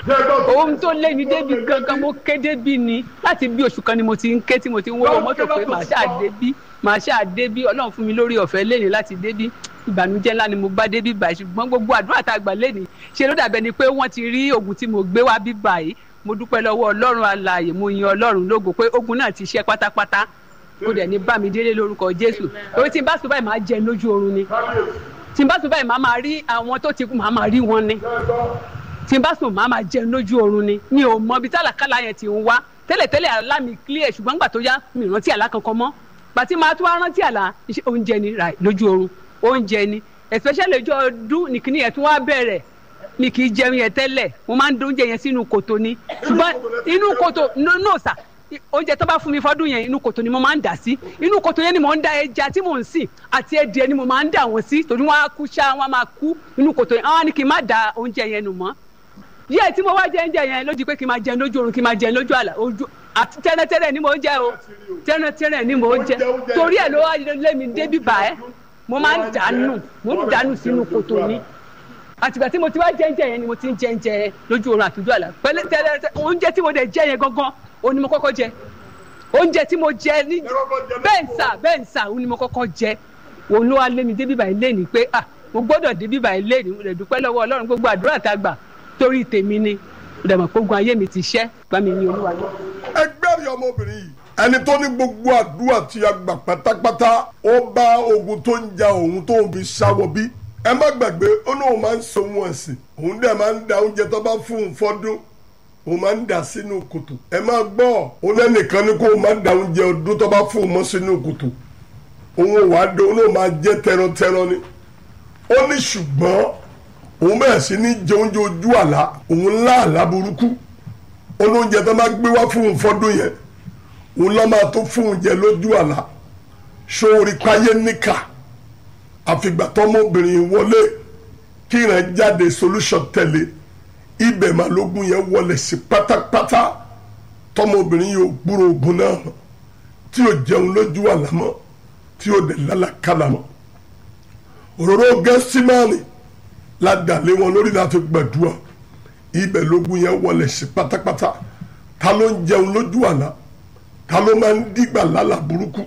ohun tó lé mi débi gangan mo ké débi ni láti bí oṣù kan ni mo ti ń ké tí mo ti ń wọ́wọ́ mọ́tò pé màá ṣáà débí màá ṣáà débí ọlọ́run fún mi lórí ọ̀fẹ́ lẹ́ni láti débí ìbànújẹ́ ńlá ni mo bá débí báyìí ṣùgbọ́n gbogbo àdúrà tá a gbà lẹ́ni ṣe ló dàbẹ́ ni pé wọ́n ti rí oògùn tí mo gbé wá bí báyìí mo dúpẹ́ lọ́wọ́ ọlọ́run alààyè mo yin ọlọ́run lógo pé ogun náà ti ṣẹ́ pátápátá ó dẹ̀ ní bá mi délé lórúkọ jésù orí tí n bá sùn báyìí máa jẹ lójú oorun ni tí n bá sùn báyìí máa máa rí àwọn tó ti kú máa máa rí wọn ni tí n bá sùn máa máa jẹ lójú oorun ni mi ò mọ ibi tálàkàlà yẹn ti ń wá tẹ́lẹ̀tẹ́lẹ̀ àlá mi clear ṣùgbọ́n gbà tó yá mi ò rántí àlá kankan mọ́ gbàtí máa tún wá rántí àlá iṣẹ́ oúnjẹ ni ra lójú oorun oúnjẹ ni especially ọjọ́ ọdún nìkíní yẹn tún wá bẹ̀rẹ̀ mi kì í jẹun yẹn tẹ́lẹ̀ mo máa ń dún oúnjẹ yẹn sínú kòtò ni ṣùgbọ́n inú kòtò no no sà oúnjẹ tó bá fún mi fọdún yẹn inú kòtò ni mo máa ń dà sí inú kòtò yẹn ni mo ń da ẹja tí mò ń sìn àti ẹdìẹ ni mo máa ń dà wọn sí torí wọn á kú ṣá wọn á máa kú inú kòtò yẹn àwọn á ní kí n má da oúnjẹ yẹn nù mọ́ díẹ̀ tí mo wá jẹ oúnjẹ yẹn lójú pé kí n máa jẹun lójú oorun kí n máa jẹun lójú àlà ojú àti tẹ́rẹ́tẹ́rẹ́ ni mo ń jẹ o tẹ́rẹ́tẹ́rẹ́ ni mo ń jẹ torí ẹ̀ ló wá lé mi débi bá ẹ́ mo máa ń dànù mo ń dànù sínú kòtò ni àtìgbà tí mo ti wá jẹ oúnjẹ yẹn ni mo ti ń jẹ oúnjẹ lójú oorun àtúndú àlà pẹ̀lẹ́ tẹ́rẹ́tẹ́ oúnjẹ tí mo dẹ̀ jẹ yẹn gangan òun ni mo kọ́kọ́ jẹ oúnjẹ tí mo jẹ ní bẹ́ẹ̀ ń sà bẹ́ẹ̀ ń sà òun ni mo kọ́kọ́ jẹ òun ló wá lé mi débi báyìí lé ní pé ah mo gbọ́dọ̀ débi báyìí lé ní mo lè dúpẹ́ lọ́wọ́ ọlọ́run gbogbo àdúrà tá a gbà torí tèmi ni mo dẹ̀ mọ̀ pé ogun ayé mi ti ṣẹ́ bá mi ní olúwa lọ. ẹgbẹ́ rí ọmọbìnrin yìí ẹni tó ní gbogbo àdúrà tí a gbà pátápátá ó bá ogun tó ń ja òun tó ń fi ṣàwọ̀ bí ẹ má gbàgbé ó ní òun máa ń so wọn ẹ̀sìn òun dẹ̀ máa ń da oúnjẹ tó bá fún un fọ́dún òun máa ń dà sínú kòtò ẹ máa gbọ́ ó lẹ́nìkan ní kó o máa ń da oúnjẹ ọdún tó bá fún un mọ́ sínú kòtò òun ò wá dé òun ò máa jẹ́ tẹrantẹran ni ó ní ṣùgbọ́n òun bẹ̀rẹ̀ sí ní jẹ oúnjẹ ojú àlá òun ńlá àlá burúkú olóúnjẹ tó máa gbé wá fún un fọ́dún yẹn òun lọ́ máa tó fún un jẹ lójú àlá sórí páyé níkà àfìgbà tọmọbìnrin wọlé kí ìrìn jáde solution tẹ̀lé ibẹ̀ máa lógún yẹn wọlé sí pátápátá tọmọbìnrin yóò gbúrò ogun náà mọ́ tí yóò jẹun lójú àlá mọ́ tí yóò dẹ̀ lálàkàlà mọ́ òróró gẹ́símánì ládàlé wọn lórí láti gbàdúrà ibẹ̀ lógún yẹn wọlé sí pátápátá ta ló ń jẹun lójú àlá ta ló máa ń dìgbà lálà burúkú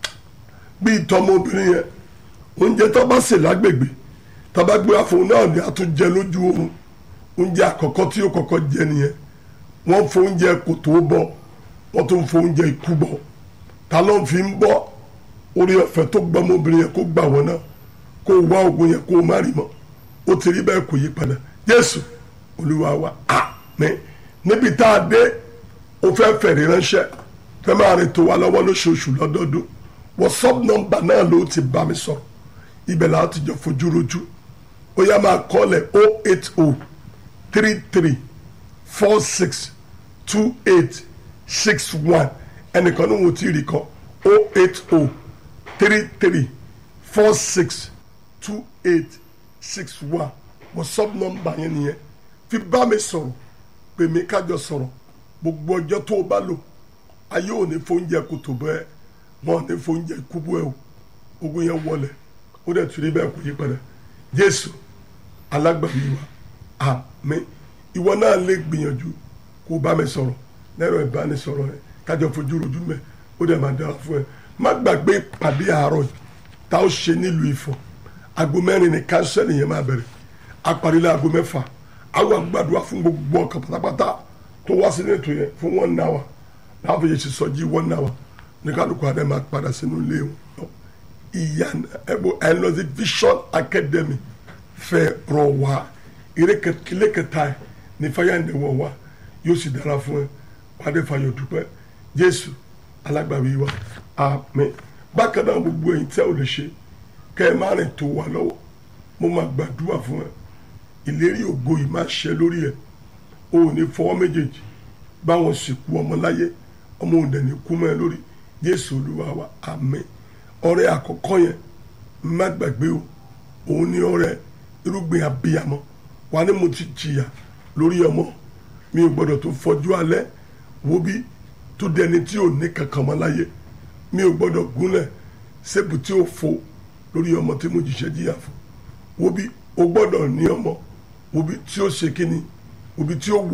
bíi tọmọbìnrin yẹn oúnjẹ tó bá sè lágbègbè tó bá gbé àfọwọ́n náà ni a tún jẹ lójú oorun oúnjẹ àkọ́kọ́ tí ó kọ́kọ́ jẹ nìyẹn wọ́n fọ oúnjẹ kò tó bọ́ wọ́n tún fọ oúnjẹ ikú bọ́ ta ló ń fi ń bọ́ orí ọ̀fẹ́ tó gbọ́ ọmọbìnrin yẹn kó gbà wọ́n náà kó wá oògùn yẹn kó má rí mọ́ ó ti rí bẹ́ẹ̀ kò yí padà jésù olúwa wa àmín níbi tá a dé ó fẹ́ fẹ̀rí ránṣẹ́ fẹ́ máa rìn tó wa lọ́wọ́ lóṣooṣù lọ́dọọdún whatsapp nọ́mbà náà ló ti bá mi sọ̀rọ̀ ibẹ̀ la ti jọ fojú rojú ó yá máa kọ́lẹ̀ o eight o three three four six two eight six one ẹnìkan ní wọn ti rí kan o eight o three three four six two eight six one whatsapp nọ́mbà yẹn nìyẹn fi bá mi sọ̀rọ̀ pè mí kájọ sọ̀rọ̀ gbogbo ọjọ́ tó o bá lò ayé ò ní fóúnjẹ kòtò bẹ́ẹ̀ wọn ò ní fóúnjẹ kúbú ẹ̀ o ogun yẹn wọlé ó dẹ̀ tún rí bẹ́ẹ̀ kò yí padà jésù alágbàmí wa àmín ìwọ náà lè gbìyànjú kó o bá mi sọ̀rọ̀ lẹ́rọ ìbánisọ̀rọ̀ rẹ kájọ fojú rojú mẹ́ ó dẹ̀ máa dára fún ẹ má gbàgbé ìpàdé àárọ̀ yìí tá ó ṣe nílùú Ifọ̀ aago mẹ́rin ní kánsẹ́lì yẹn máa bẹ̀rẹ̀ aparílẹ̀ aago mẹ́fà àwọn àgbàdua fún gbogbo ọkàn pátápátá tó wá sínú ètò yẹn fún one hour láàbò yẹn ti sọ jí one hour ní kálukú adé máa padà sínú ilé wọn ìyá ẹbọ ẹ lọ sí Vision Academy fẹ́ rọ wá ilé kẹta ẹ ní fáyàndé wọ wá yóò sì dára fún ẹ wàdé fàyọ dúpẹ́ Jésù alágbàwí wa àmín bákan náà gbogbo ẹ̀yin tí a ò lè ṣe kẹ́ ẹ má rìn tó wà lọ́wọ́ mo máa gbàdúrà fún ẹ ìlérí ògo yìí máa ṣẹ lórí ẹ o ò ní fọwọ́ méjèèjì báwọn sìnkú ọmọ láyé ọmọ òǹdẹ̀ ní kú mọ́ ẹ lórí Jésù Olúwa wa àmín ọrẹ àkọ́kọ́ yẹn má gbàgbé o òun ní ọrẹ irúgbìn abiyamọ wà ní mo ti jìyà lórí ọmọ mi ò gbọdọ̀ tó fọjú alẹ́ wo bí tó dẹni tí ò ní kankan mọ́ láyé mi ò gbọdọ̀ gúnlẹ̀ sébù tí ó fo lórí ọmọ tí mo jìṣẹ́ jìyà fún wo bí o gbọdọ̀ ní ọmọ wo bí tí ó ṣe kíni wo bí tí ó wù.